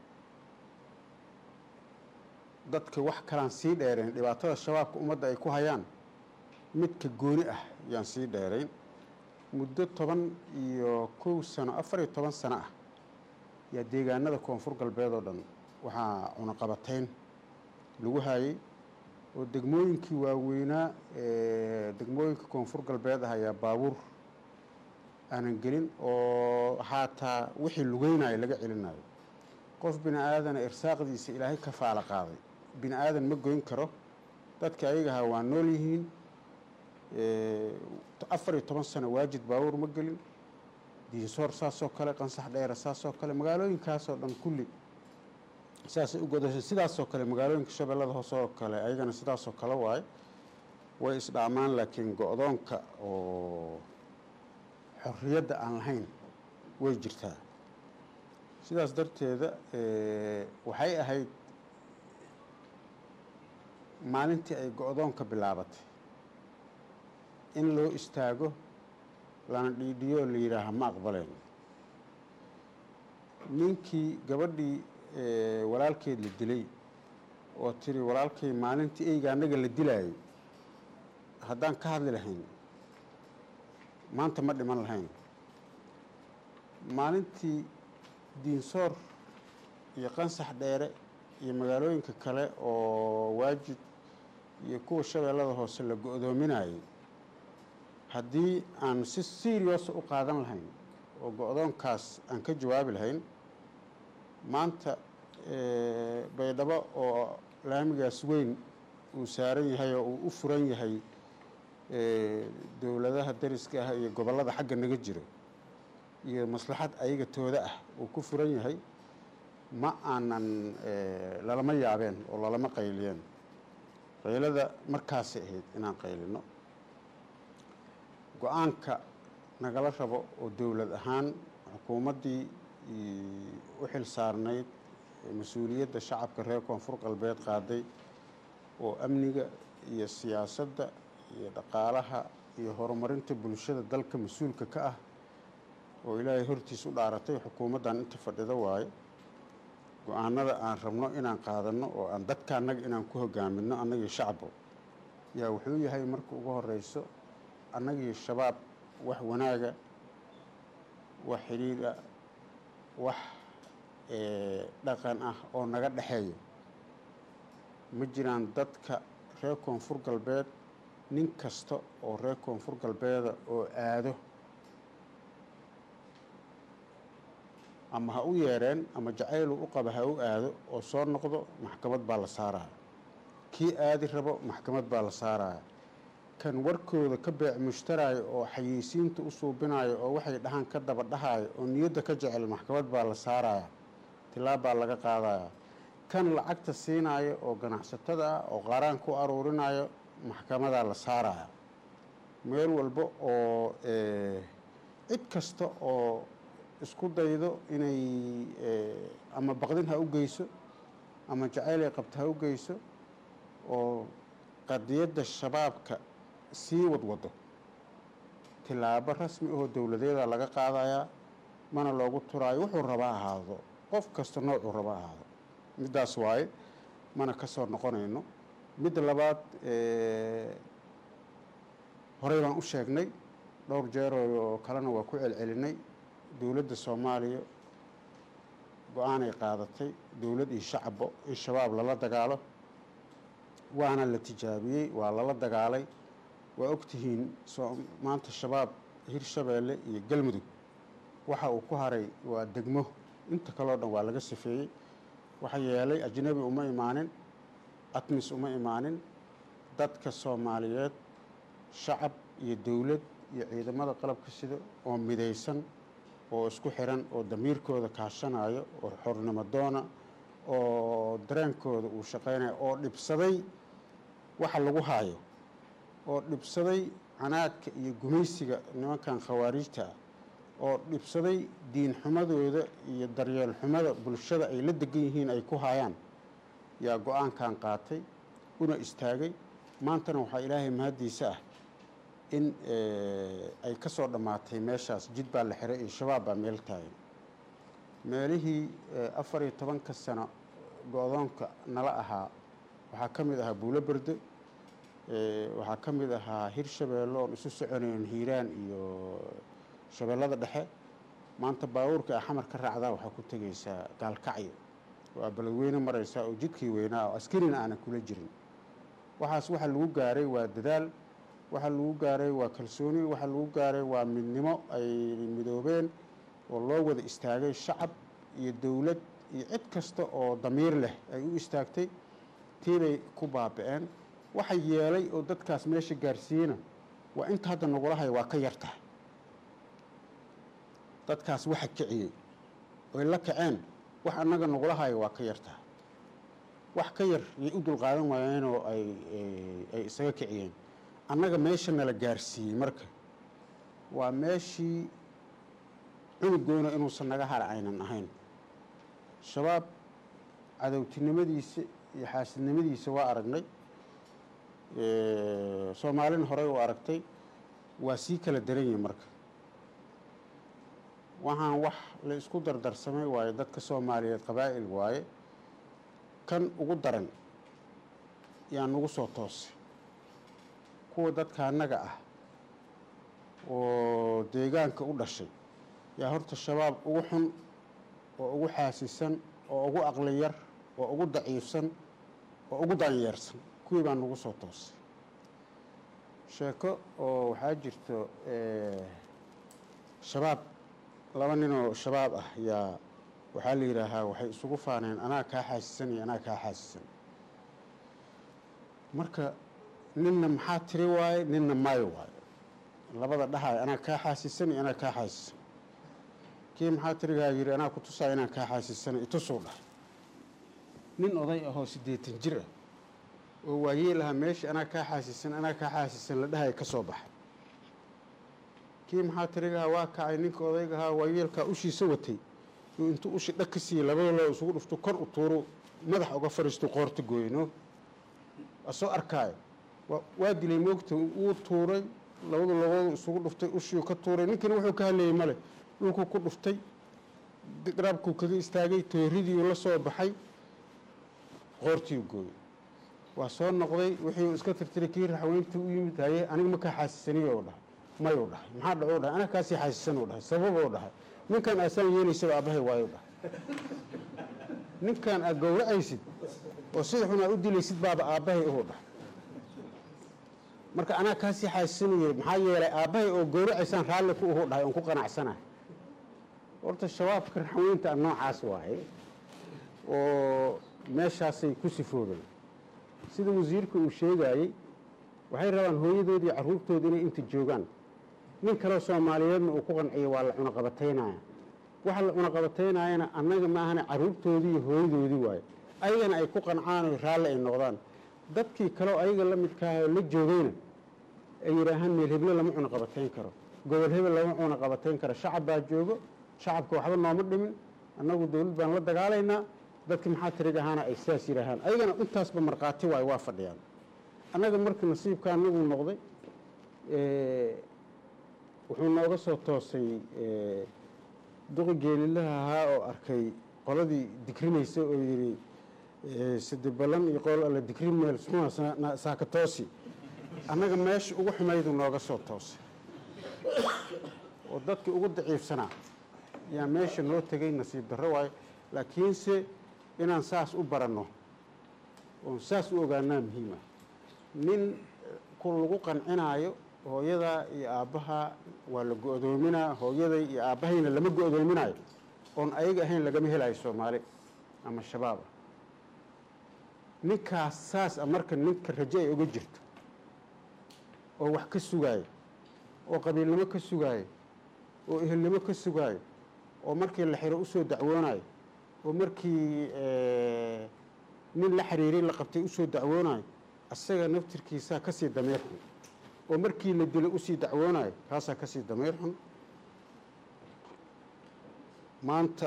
dadka wax kalaan sii dheerayn dhibaatada shabaabka ummadda ay ku hayaan midka gooni ah yaan sii dheerayn muddo toban iyo kow sano afar iyo toban sano ah yaa deegaanada koonfur galbeed oo dhan waxaa cunaqabatayn lagu hayay oo degmooyinkii waaweynaa ee degmooyinka koonfur galbeed ah ayaa baabuur aanan gelin oo xaataa wixii lugeynayo laga celinayo qof bini aadana irsaaqdiisa ilaahay ka faala qaaday bini aadan ma goyn karo dadka ayagaha waa nool yihiin afar iyo toban sano waajid baabuur ma gelin diinsoor saasoo kale qansax dheera saasoo kale magaalooyinkaasoo dhan kulli saasay u godashay sidaasoo kale magaalooyinka shabeellada hoose oo kale ayagana sidaasoo kale waaye way isdhaamaan laakiin go-doonka oo xorriyadda aan lahayn way jirtaa sidaas darteeda waxay ahayd maalintii ay go-doonka bilaabatay in loo istaago lana dhiidhiyo oo la yidhaaha ma aqbaleen ninkii gabadhii walaalkeed la dilay oo tiri walaalkay maalintii eyga annaga la dilaayay haddaan ka hadli lahayn maanta ma dhiman lahayn maalintii diinsoor iyo qansax dheere iyo magaalooyinka kale oo waajid iyo kuwa shabeellada hoose la go-doominayay haddii aan si serious u qaadan lahayn oo go-doonkaas aan ka jawaabi lahayn maanta baydhabo oo laamigaas weyn uu saaran yahay oo uu u furan yahay dowladaha dariska ah iyo gobollada xagga naga jiro iyo maslaxad ayaga tooda ah uu ku furan yahay ma aanan lalama yaabeen oo lalama qayliyeen qaylada markaasay ahayd inaan qaylino go-aanka nagala rabo oo dowlad ahaan xukuumaddii u xil saarnayd mas-uuliyadda shacabka reer koonfur galbeed qaaday oo amniga iyo siyaasadda iyo dhaqaalaha iyo horumarinta bulshada dalka mas-uulka ka ah oo ilaahay hortiis u dhaaratay xukuumaddan inta fadhida waaye go-aanada aan rabno inaan qaadanno oo aan dadka annaga inaan ku hogaaminno annagii shacbo yaa wuxuu yahay marka ugu horeyso annagii shabaab wax wanaaga wax xidhiidha wax dhaqan ah oo naga dhexeeyo ma jiraan dadka reer koonfur galbeed nin kasta oo reer koonfur galbeeda oo aado ama ha u yeereen ama jacaylu u qaba ha u aado oo soo noqdo maxkamad baa la saaraya kii aadi rabo maxkamad baa la saaraya kan warkooda ka beec mushtaraayo oo xayeysiinta u suubinayo oo waxay dhahaan ka daba dhahayo oo niyadda ka jecel maxkamad baa la saaraya tilaab baa laga qaadaya kan lacagta siinayo oo ganacsatada ah oo qaaraan ku aruurinayo maxkamadaa la saaraya meel walba oo cid kasta oo isku daydo inay ama baqdin ha u geyso ama jacaylay qabta ha u geyso oo qadiyadda shabaabka sii wadwado tilaabo rasmi ahoo dowladeeda laga qaadayaa mana loogu turaayo wuxuu raba ahaado qof kasta noocuu raba ahaado middaas waaye mana ka soo noqonayno midda labaad horey baan u sheegnay dhowr jeeroo kalena waa ku celcelinay dowladda soomaaliya go-aanay qaadatay dowlad iyo shacabbo in shabaab lala dagaalo waana la tijaabiyey waa lala dagaalay waa ogtihiin maanta shabaab hirshabeelle iyo galmudug waxa uu ku haray waa degmo inta kaleo dhan waa laga safeeyey waxa yeelay ajnabi uma imaanin atmis uma imaanin dadka soomaaliyeed shacab iyo dowlad iyo ciidamada qalabka sida oo midaysan oo isku xiran oo damiirkooda kaashanayo oo xornimo doona oo dareenkooda uu shaqaynayo oo dhibsaday waxa lagu haayo oo dhibsaday canaadka iyo gumaysiga nimankan khawaariijta ah oo dhibsaday diin xumadooda iyo daryeel xumada bulshada ay la degan yihiin ay ku haayaan yaa go-aankan qaatay una istaagay maantana waxaa ilaahay mahaddiisa ah in ay ka soo dhammaatay meeshaas jid baa la xiray iyo shabaab baa meel taagan meelihii afar iyo tobanka sano go-doonka nala ahaa waxaa ka mid ahaa buulo berde waxaa ka mid ahaa hirshabeelle oon isu soconayn hiiraan iyo shabeellada dhexe maanta baabuurka a xamar ka raacdaa waxaa ku tegaysaa gaalkacyo waa beledweyne maraysaa oo jidkii weynaa oo askarina aanan kula jirin waxaas waxa lagu gaaray waa dadaal waxa lagu gaaray waa kalsooni waxa lagu gaaray waa midnimo ay midoobeen oo loo wada istaagay shacab iyo dowlad iyo cid kasta oo damiir leh ay u istaagtay tiibay ku baaba-een waxa yeelay oo dadkaas meesha gaarsiiyena waa inta hadda nagula haya waa ka yartahay dadkaas waxa kiciyey oy la kaceen wax annaga nagula hayo waa ka yartahay wax ka yar yay u dulqaadan waayeenoo ay ay isaga kiciyeen annaga meesha nala gaarsiiyey marka waa meeshii cunugoona inuusan naga hara aynan ahayn shabaab cadowtinimadiisa iyo xaasidnimadiisa waa aragnay soomaalina horey u aragtay waa sii kala daran yihin marka waxaan wax la isku dardarsamay waaye dadka soomaaliyeed qabaa'il waaye kan ugu daran yaa nagu soo toosay kuwa dadka annaga ah oo deegaanka u dhashay yaa horta shabaab ugu xun oo ugu xaasisan oo ugu aqli yar oo ugu daciifsan oo ugu danyeersan kuwii baa nagu soo toosay sheeko oo waxaa jirto shabaab laba ninoo shabaab ah yaa waxaa la yidhaahaa waxay isugu faaneen anaa kaa xaasisan iyo anaa kaa xaasisan marka ninna maxaa tiri waaye ninna maayo waaye labada dhahaay anaa kaa xaasisan iyo anaa kaa xaasisan kii maxaa tirigaa yidhi anaa ku tusaaya inaan kaa xaasisana itusuu dhahay nin oday ahoo siddeetan jir ah oo waayeel ahaa meesha anaa kaa xaasisan anaa kaa xaasisan la dhahay ka soo baxay kii maxaa tirigahaa waa kacay ninka odayga ahaa waayeelkaa ushiisa watay uu intuu ushi dhag ka siiyey labada loo isugu dhufto kor u tuuro madax uga fariisto qoorta gooyno asoo arkaayo waa dilay moogta wuu tuuray labadu labadu isugu dhuftay ushiu ka tuuray ninkina wuxuu ka hadlayay male dhulkuu ku dhuftay garabkuu kaga istaagay tooridiiu la soo baxay qoortiiu gooyey waa soo noqday wixii iska tirtiray kii raxweyntii u yimid haye aniga ma kaa xaasisaniyo dhahay mayuu dhahay maxaa dhacu dhahay anaga kaasii xaasisanuu dhahay sababuu dhahay ninkan aasaan yeelaysaba aabbahay waayu dhahay ninkan aad gowracaysid oo sida xun aad u dilaysid baaba aabbahay uhu dhahay marka anaa kaasii xaasisanuu yiri maxaa yeelay aabbahay oo gowracaysaan raalli ku uhu dhahay oon ku qanacsanahay horta shabaabka raxweynta a noocaas waaye oo meeshaasay ku sifoobeen sida wasiirka uu sheegaayey waxay rabaan hooyadoodii carruurtooda inay inta joogaan nin kaleo soomaaliyeedna uu ku qanciyo waa la cunaqabataynaya waxa la cunaqabataynayana annaga maahana carruurtoodii iyo hooyadoodii waaye ayagana ay ku qancaan oo raalli ay noqdaan dadkii kaleo ayaga la midkaahoo la joogayna ay yidhaahaan meel heble lama cunaqabatayn karo gobol hebel lama cunaqabatayn karo shacab baa joogo shacabka waxba nooma dhimin annagu dowlad baan la dagaalaynaa dadki maxaa tirig ahaana ay sidaas yidhaahaan ayagana intaasba markhaati waayo waa fadhiyaan annaga marka nasiibka anagu noqday wuxuu nooga soo toosay duqi geelilaha ahaa oo arkay qoladii dikrinaysa oo yidhi sade ballan iyo qol alla dikrin meel suma saakatoosi annaga meesha ugu xumaydu nooga soo toosay oo dadkii ugu daciifsanaa yaa meesha noo tegay nasiib darro waayo laakiinse inaan saas u baranno oon saas u ogaanaa muhiima nin ku lagu qancinaayo hooyadaa iyo aabbaha waa la go-doominaa hooyaday iyo aabbahayna lama go-doominaayo oon ayaga ahayn lagama helayo soomaali ama shabaaba ninkaas saas a marka ninka rajo ay oga jirto oo wax ka sugaayo oo qabiilnimo ka sugaayo oo ehelnimo ka sugaayo oo markii la xiro usoo dacwoonayo oo markii nin la xiriiray la qabtay usoo dacwoonayo asaga naftirkiisaa kasii dameer xun oo markii la dilo usii dacwoonayo kaasaa kasii dameer xun maanta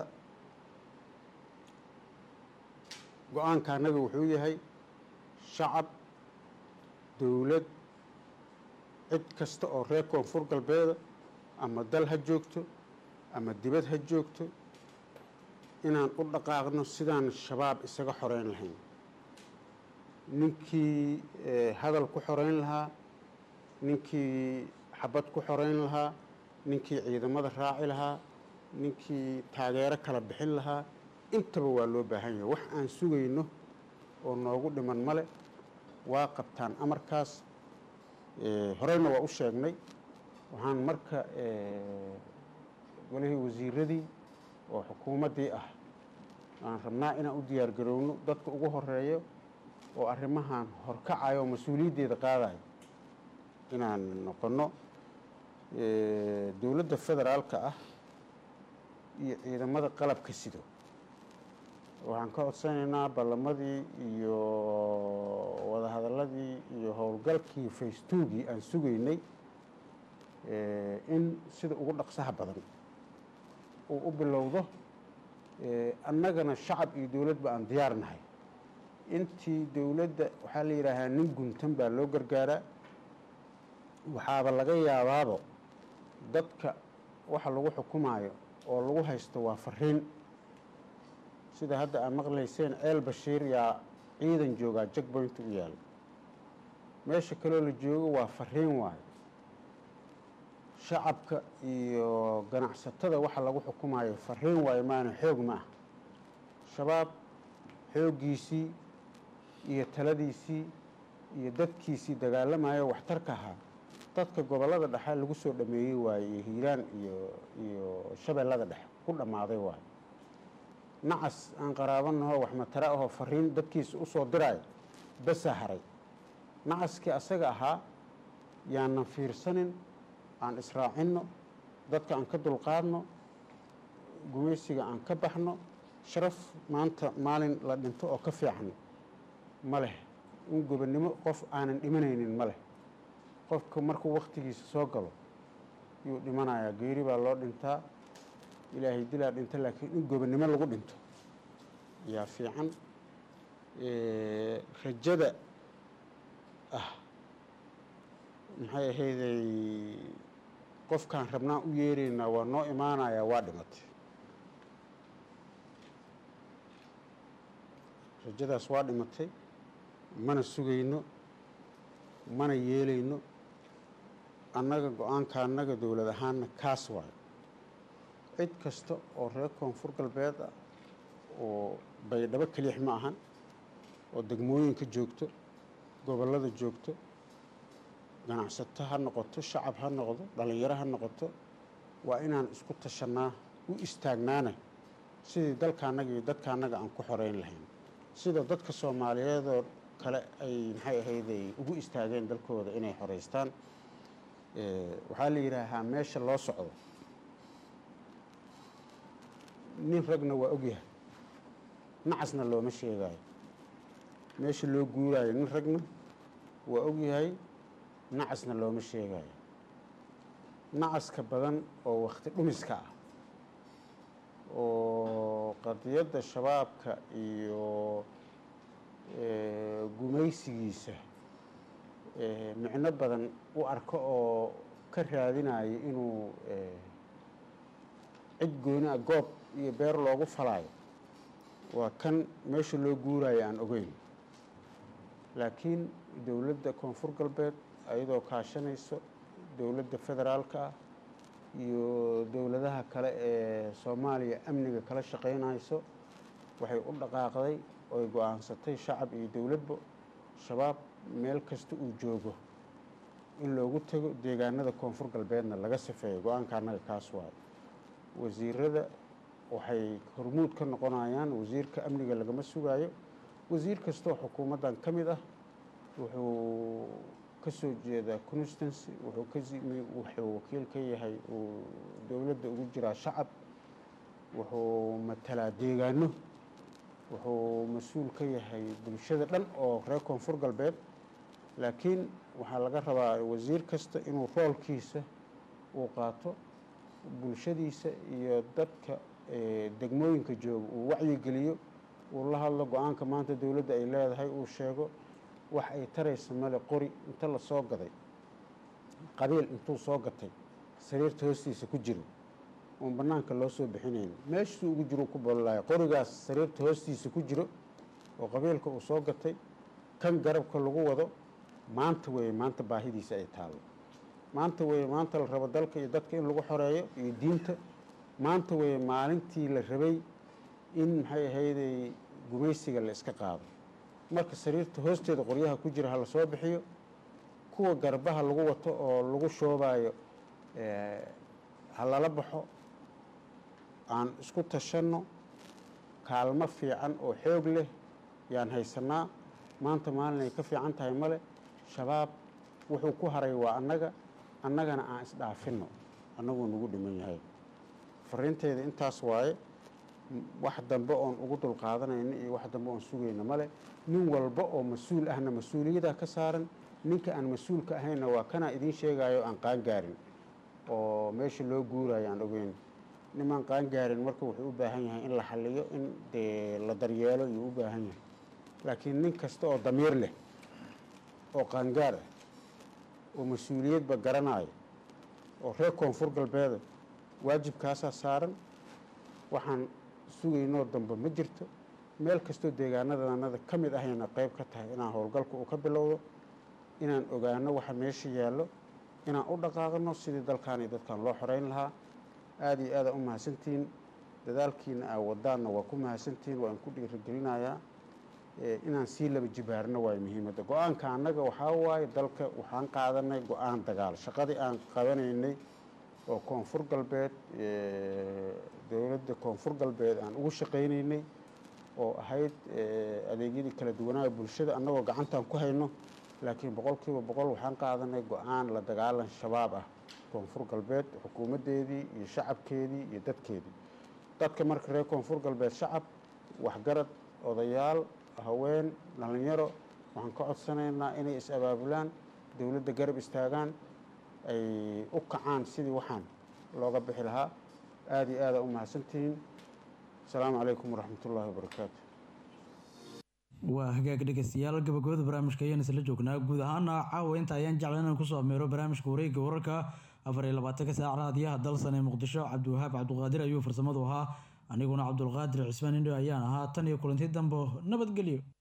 go-aanka annaga wuxuu yahay shacab dowlad cid kasta oo reer koonfur galbeeda ama dal ha joogto ama dibad ha joogto inaan u dhaqaaqno sidaan shabaab isaga xoreyn lahayn ninkii hadal ku xoreyn lahaa ninkii xabad ku xoreyn lahaa ninkii ciidamada raaci lahaa ninkii taageero kala bixin lahaa intaba waa loo baahan yahay wax aan sugayno oo noogu dhiman male waa qabtaan amarkaas horeyna waa u sheegnay waxaan marka golihii wasiiradii oo xukuumaddii ah aan rabnaa inaan u diyaar garowno dadka ugu horeeyo oo arrimahan horkacayo oo mas-uuliyaddeeda qaadayo inaan noqonno dowladda federaalka ah iyo ciidamada qalabka sido waxaan ka codsanaynaa ballamadii iyo wadahadalla wadahadaladii iyo howlgalkii facetuugii aan sugaynay in sida ugu dhaqsaha badan uu u bilowdo annagana shacab iyo dowladba aan diyaar nahay intii dowladda waxaa la yidhaahaa nin guntan baa loo gargaaraa waxaaba laga yaabaabo dadka waxa lagu xukumaayo oo lagu haysto waa fariin sida hadda aad maqlayseen ceel bashiir yaa ciidan joogaa jackpoint u yaala meesha kaloo la joogo waa fariin waayo shacabka iyo ganacsatada waxa lagu xukumayo fariin waayo maana xoog ma ah shabaab xooggiisii iyo taladiisii iyo dadkiisii dagaalamayo waxtarka ahaa dadka gobollada dhexe lagu soo dhameeyey waaye iyo hiiraan iyo iyo shabeellada dhexe ku dhammaaday waayo nacas aan qaraabanaho wax matara ahoo fariin dadkiisa usoo diraayo basaa haray nacaskii asaga ahaa yaanan fiirsanin aan israacinno dadka aan ka dulqaadno gumaysiga aan ka baxno sharaf maanta maalin la dhinto oo ka fiican ma leh in gobonnimo qof aanan dhimanaynin ma leh qofka markuu wakhtigiisa soo galo yuu dhimanayaa geeri baa loo dhintaa ilaahay dilaa dhinta laakiin in gobonnimo lagu dhinto yaa fiican rajada ah maxay ahayday qofkaan rabnaan u yeeraynaa waa noo imaanayaa waa dhimatay rajadaas waa dhimatay mana sugayno mana yeelayno annaga go-aanka annaga dowlad ahaanna kaas waayo cid kasta oo reer koonfur galbeed ah oo baydhabo kelix ma ahan oo degmooyinka joogto gobollada joogto ganacsato ha noqoto shacab ha noqdo dhallinyaro ha noqoto waa inaan isku tashannaa u istaagnaana sidii dalkaannaga iyo dadkaannaga aan ku xoreyn lahayn sida dadka soomaaliyeedoo kale ay maxay ahayday ugu istaageen dalkooda inay xoreystaan waxaa la yidhaahaa meesha loo socdo nin ragna waa ogyahay nacasna looma sheegaayo meesha loo guuraayo nin ragna waa ogyahay nacasna looma sheegayo nacaska badan oo wakhti dhumiska ah oo qadiyadda shabaabka iyo gumaysigiisa micno badan u arko oo ka raadinayo inuu cid gooni a goob iyo beer loogu falaayo waa kan meesha loo guurayo aan ogeyn laakiin dowladda koonfur galbeed ayadoo kaashanayso dowladda federaalka ah iyo dowladaha kale ee soomaaliya amniga kala shaqaynayso waxay u dhaqaaqday oy go-aansatay shacab iyo dowladba shabaab meel kasta uu joogo in loogu tago deegaanada koonfur galbeedna laga safeeyo go-aanka annaga kaas waayo wasiirada waxay hormuud ka noqonayaan wasiirka amniga lagama sugaayo wasiir kastoo xukuumaddan ka mid ah wuxuu ka soo jeedaa constancy wuxuu ka wuxuu wakiil ka yahay uu dowladda ugu jiraa shacab wuxuu matalaa deegaano wuxuu mas-uul ka yahay bulshada dhan oo reer koonfur galbeed laakiin waxaa laga rabaa wasiir kasta inuu roolkiisa uu qaato bulshadiisa iyo dadka degmooyinka jooga uu wacyigeliyo uu la hadlo go-aanka maanta dowladda ay leedahay uu sheego wax ay taraysa male qori inta la soo gaday qabiil intuu soo gatay sariirta hoostiisa ku jiro oon bannaanka loo soo bixinayn meeshasuu ugu jiro ku bololaya qorigaas sariirta hoostiisa ku jiro oo qabiilka uu soo gatay kan garabka lagu wado maanta weeye maanta baahidiisa ay taallo maanta weeye maanta la rabo dalka iyo dadka in lagu xoreeyo iyo diinta maanta weeye maalintii la rabay in maxay ahayday gumaysiga la iska qaado marka sariirta hoosteeda qoryaha ku jira ha la soo bixiyo kuwa garbaha lagu wato oo lagu shoobayo ha lala baxo aan isku tashanno kaalmo fiican oo xoog leh yaan haysanaa maanta maalin ay ka fiican tahay male shabaab wuxuu ku haray waa annaga annagana aan isdhaafinno annaguu nagu dhiman yahay fariinteeda intaas waaye wax dambe oon ugu dulqaadanayna iyo wax dambe oon sugayna male nin walba oo mas-uul ahna mas-uuliyadaa ka saaran ninka aan mas-uulka ahayna waa kanaa idiin sheegayo aan qaangaarin oo meesha loo guurayo aan ogeyn nimaan qaangaarin marka wuxuu u baahan yahay in la xaliyo in dee la daryeelo yuu u baahan yahay laakiin nin kasta oo damiir leh oo qaangaar ah oo mas-uuliyadba garanaayo oo reer koonfur galbeeda waajibkaasaa saaran waxaan sugaynoo dambe ma jirto meel kastoo deegaanadanada ka mid ahayna qayb ka tahay inaan howlgalka uu ka bilowdo inaan ogaano waxa meesha yaallo inaan u dhaqaaqno sidii dalkan iyo dadkan loo xoreyn lahaa aada iyo aada u mahadsantihiin dadaalkiina aa wadaanna waa ku mahadsantihiin waa inku dhiirigelinayaa inaan sii laba jibaarno waayo muhiimadda go-aanka annaga waxaa waaye dalka waxaan qaadanay go-aan dagaal shaqadii aan qabanaynay oo koonfur galbeed dowladda koonfur galbeed aan ugu shaqaynaynay oo ahayd adeegyadii kala duwanaaha bulshada annagoo gacantaan ku hayno laakiin boqolkiiba boqol waxaan qaadanay go-aan la dagaalan shabaab ah koonfur galbeed xukuumaddeedii iyo shacabkeedii iyo dadkeedii dadka marka reer koonfur galbeed shacab waxgarad odayaal haween dhallinyaro waxaan ka codsanaynaa inay is-abaabulaan dowladda garab istaagaan ay u kacaan sidii waxaan looga bixi lahaa aada iyo aada u mahadsantihiin asalaamu calaykum waraxmatullaahi wabarakaatu waa hagaag dhegeystayaal gabagabada barnaamijka ayaan isla joognaa guud ahaana caawa inta ayaan jeclan inaan kusoo ameero barnaamijka wareegga wararka afar iyo labaatanka saac raadiyaha dalsan ee muqdisho cabdiwahaab cabduqaadir ayuu farsamadu ahaa aniguna cabdulqaadir cismaan indho ayaan ahaa tan iyo kulanti dambo nabadgelyo